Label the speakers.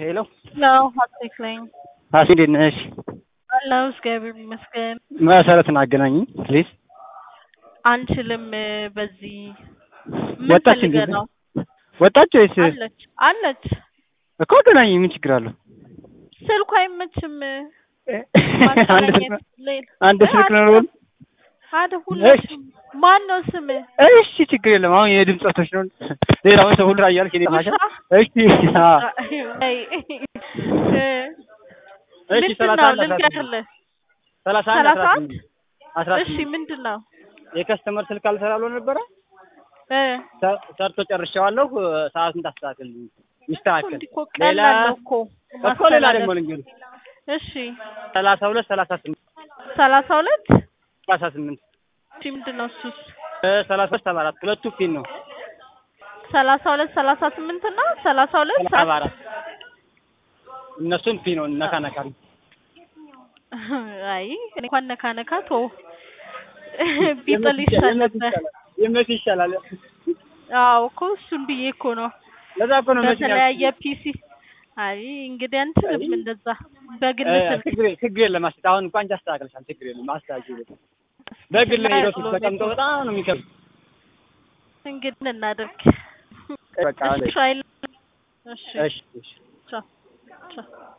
Speaker 1: ሄሎ
Speaker 2: ነው ሀሴት ነኝ።
Speaker 1: ሀሴ እንዴት ነሽ?
Speaker 2: አለሁ እግዚአብሔር ይመስገን።
Speaker 1: መሰረትን አገናኝኝ ፕሊዝ።
Speaker 2: አንችልም በዚህ ምን
Speaker 1: ወጣች
Speaker 2: ፈልገህ
Speaker 1: እንዴ?
Speaker 2: ነው?
Speaker 1: ወጣች ወይስ
Speaker 2: አለች አለች።
Speaker 1: እኮ አገናኝኝ፣ ምን ችግር አለው?
Speaker 2: ስልኩ አይመችም
Speaker 1: አንድ
Speaker 2: ማገናኘት
Speaker 1: ስልክ
Speaker 2: ሌላ
Speaker 1: አንድ ስልክ ነው።
Speaker 2: አደ ሁላችሁም ማን ነው ስም
Speaker 1: እሺ ችግር የለም። አሁን የድምፅ ወቶች ነው። ሌላውን ሰው ሁሉ እያልክ እኔ ማሻ እሺ አዎ እሺ
Speaker 2: ምንድን
Speaker 1: ሰላሳ
Speaker 2: ነው
Speaker 1: አንድ አስራ ስምንት
Speaker 2: ልንገርልህ
Speaker 1: ሰላሳ አንድ
Speaker 2: ሰላሳ
Speaker 1: አስራ
Speaker 2: አንድ
Speaker 1: ስምንት አስራ
Speaker 2: እሺ
Speaker 1: ስምንት
Speaker 2: ምንድን ነው
Speaker 1: የከስተመር ስልክ አልሰራ ብሎ ነበረ።
Speaker 2: እ
Speaker 1: ሰ- ሰርቶ ጨርሼዋለሁ። ሰዓቱን ታስተካክልልኝ ይስተካከል።
Speaker 2: እንዲህ እኮ
Speaker 1: ሌላ
Speaker 2: ቀላል ነው እኮ
Speaker 1: እኮ ሌላ
Speaker 2: ማስተላለፍ።
Speaker 1: ደግሞ ልንገርህ
Speaker 2: እሺ
Speaker 1: ሰላሳ ሁለት ሰላሳ ስምንት
Speaker 2: ሰላሳ ሁለት
Speaker 1: ሰላሳ ስምንት
Speaker 2: እሺ ምንድን ነው እሱስ
Speaker 1: ሰላሳ ሁለት ሰባ አራት ሁለቱ ፊን ነው
Speaker 2: ሰላሳ ሁለት ሰላሳ ስምንት እና ሰላሳ ሁለት
Speaker 1: ሰባ አራት እነሱን ፊ ነው ነካ ነካ ነው።
Speaker 2: አይ እኔ እንኳን ነካ ነካ ቶ ቢጥል ይሻል ነበር።
Speaker 1: የመሲ ይሻላል።
Speaker 2: አዎ እኮ እሱን ብዬ እኮ ነው
Speaker 1: ለዛ እኮ ነው መሲ
Speaker 2: በተለያየ ፒሲ። አይ እንግዲህ አንችልም እንደዛ በግል ስልክ
Speaker 1: ችግር ችግር የለም። አስ- አሁን እንኳን አንቺ አስተካክለሻል። ችግር የለም። አስተካክል። በግል ሄዶ ተቀምጦ በጣም ነው የሚከብድ።
Speaker 2: እንግዲህ እናደርግ።
Speaker 1: በቃ
Speaker 2: እሺ አይል- እሺ
Speaker 1: እሺ እሺ
Speaker 2: ቻው ቻው